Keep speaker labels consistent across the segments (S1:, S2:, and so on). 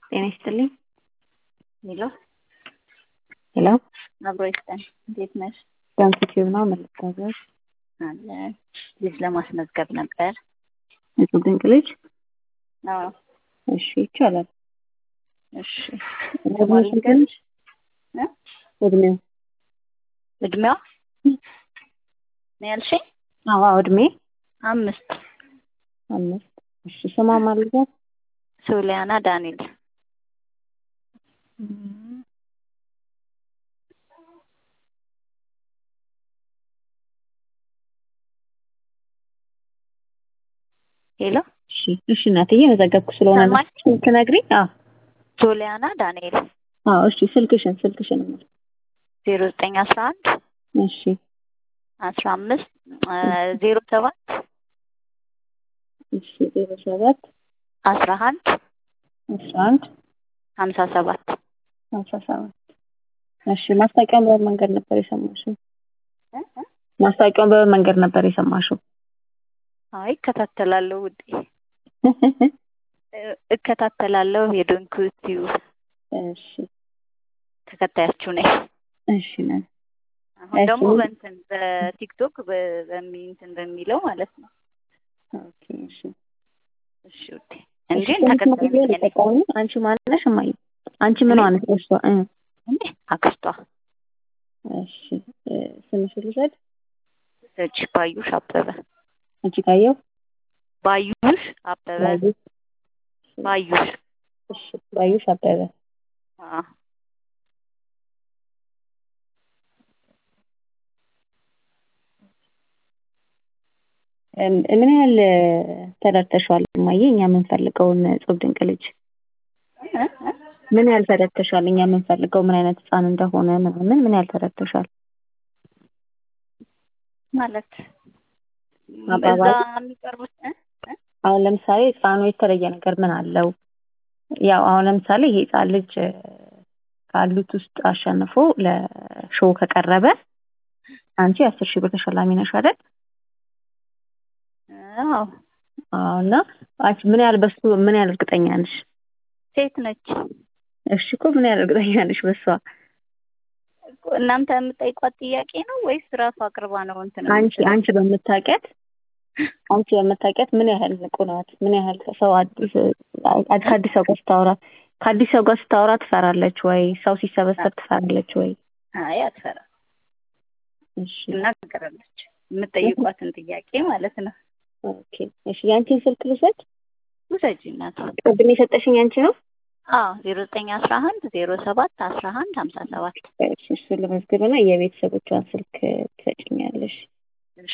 S1: ጤና ይስጥልኝ።
S2: ሄሎ
S1: ሄሎ
S2: አብሮ ይስጠን። እንዴት ነሽ?
S1: ዳንሲቲቭ ነው መለታዘዝ
S2: አለን። ልጅ ለማስመዝገብ ነበር።
S1: ንጹህ ድንቅ ልጅ።
S2: አዎ
S1: እሺ ይቻላል።
S2: እሺ
S1: እድሜው ስንት ነች?
S2: እ?
S1: እድሜው
S2: እድሜዋ ነው ያልሽኝ?
S1: አዎ አዎ፣ እድሜ
S2: አምስት
S1: አምስት። እሺ ስሟ ማን ልበል?
S2: ሶሊያና ዳንኤል ሄሎ
S1: እሺ እሺ፣ እናትዬ መዘገብኩ ስለሆነ ነው።
S2: ሰማሽ?
S1: ትነግሪኝ? አዎ
S2: ሶሊያና ዳንኤል
S1: አዎ። እሺ ስልክሽን ስልክሽን
S2: ዜሮ ዘጠኝ አስራ አንድ
S1: እሺ
S2: አስራ አምስት ዜሮ ሰባት
S1: እሺ ዜሮ ሰባት
S2: አስራ አንድ
S1: አስራ አንድ
S2: ሀምሳ ሰባት
S1: ሀምሳ ሰባት እሺ ማስታወቂያውን በምን መንገድ ነበር የሰማሽው?
S2: እ? እ?
S1: ማስታወቂያውን በምን መንገድ ነበር የሰማሽው?
S2: አይ እከታተላለሁ ውዴ እ- እከታተላለሁ የዶንኪ ቲዩብ
S1: እሺ
S2: ተከታያችሁ ነኝ።
S1: እሺ ነን
S2: አሁን
S1: እሺ።
S2: ደግሞ በእንትን በቲክቶክ በ- በሚ እንትን በሚለው ማለት ነው።
S1: ኦኬ እሺ
S2: እሺ ውዴ እንጂ
S1: እሺ፣ ስንት
S2: ተከታይ
S1: ጊዜ
S2: ነኝ እኔ።
S1: ልጠቀሙ? አንቺ ማነሽ? እማዬ አንቺ ምን ነሽ? እሷ እ
S2: እንዴ አክስቷ
S1: እሺ እ፣ ስምሽን ልውሰድ?
S2: እጅ ባዩሽ አበበ
S1: አንቺ ካየው
S2: ባዩሽ አበበ
S1: ባዩሽ
S2: ባዩሽ
S1: እሺ ባዩሽ አበበ
S2: አዎ
S1: እም፣ ምን ያህል እ፣ ተረድተሽዋል እማዬ? እኛ የምንፈልገውን እጹብ ድንቅ ልጅ
S2: እ? እ?
S1: ምን ያህል ተረድተሻል? እኛ የምንፈልገው ምን አይነት ህፃን እንደሆነ ምናምን ምን ያህል ተረድተሻል?
S2: ማለት እዛ
S1: አባባል?
S2: የሚቀርቡት እ? እ?
S1: አሁን ለምሳሌ ህፃኑ የተለየ ነገር ምን አለው? ያው አሁን ለምሳሌ ይሄ ህፃን ልጅ እ፣ ካሉት ውስጥ አሸንፎ ለሾው ከቀረበ አንቺ አስር ሺህ ብር ተሸላሚ ነሽ አይደል?
S2: አዎ
S1: አዎ። እና አንቺ ምን ያህል በሱ ምን ያህል እርግጠኛ ነሽ?
S2: ሴት ነች
S1: እሺ እኮ ምን ያህል እርግጠኛ ነሽ በሷ?
S2: እኮ እናንተ የምጠይቋት ጥያቄ ነው ወይስ ራሱ አቅርባ ነው እንትን
S1: አንቺ
S2: የምትለው?
S1: አንቺ በምታውቂያት አንቺ በምታውቂያት ምን ያህል ንቁ ናት? ምን ያህል ሰው አዲስ አ- ከአዲስ ሰው ጋር ስታወራ ከአዲስ ሰው ጋር ስታወራ ትፈራለች ወይ? ሰው ሲሰበሰብ ትፈራለች ወይ?
S2: አይ አትፈራ
S1: እሺ
S2: ትናገራለች የምጠይቋትን ጥያቄ ማለት ነው።
S1: ኦኬ እሺ የአንቺን ስልክ ልውሰድ?
S2: ውሰጂ እናት
S1: ቅድም የሰጠሽኝ አንቺ ነው?
S2: አዎ ዜሮ ዘጠኝ አስራ አንድ ዜሮ ሰባት አስራ አንድ ሀምሳ ሰባት
S1: እሺ እሱን ልመዝግብና የቤተሰቦቿን ስልክ ትሰጭኛለሽ።
S2: እሺ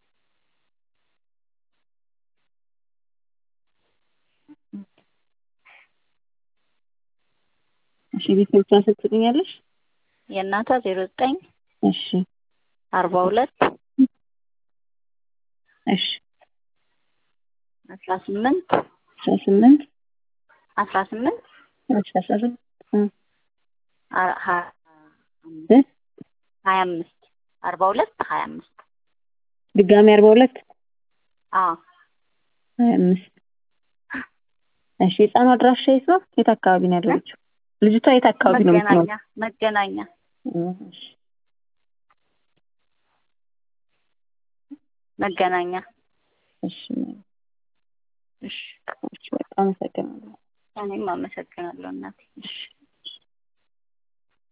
S1: እሺ የቤተሰቦቿን ስልክ ትሰጭኛለሽ?
S2: የእናቷ ዜሮ ዘጠኝ
S1: እሺ
S2: አርባ ሁለት
S1: እሺ
S2: አስራ ስምንት
S1: አስራ ስምንት
S2: አስራ ስምንት
S1: አስራ ሰባት እ
S2: አ- ሀ-
S1: እ
S2: ሀያ አምስት አርባ ሁለት ሀያ አምስት
S1: ድጋሚ አርባ ሁለት
S2: አዎ
S1: ሀያ አምስት እሺ የህፃኑ አድራሻ የት ነው? የት አካባቢ ነው ያለችው? ልጅቷ የት አካባቢ ነው የምትኖረው?
S2: መገናኛ መገናኛ
S1: እ፣ እሺ
S2: መገናኛ
S1: እሺ
S2: እሺ
S1: እሺ በጣም አመሰግናለሁ።
S2: እኔም አመሰግናለሁ እናቴ እሺ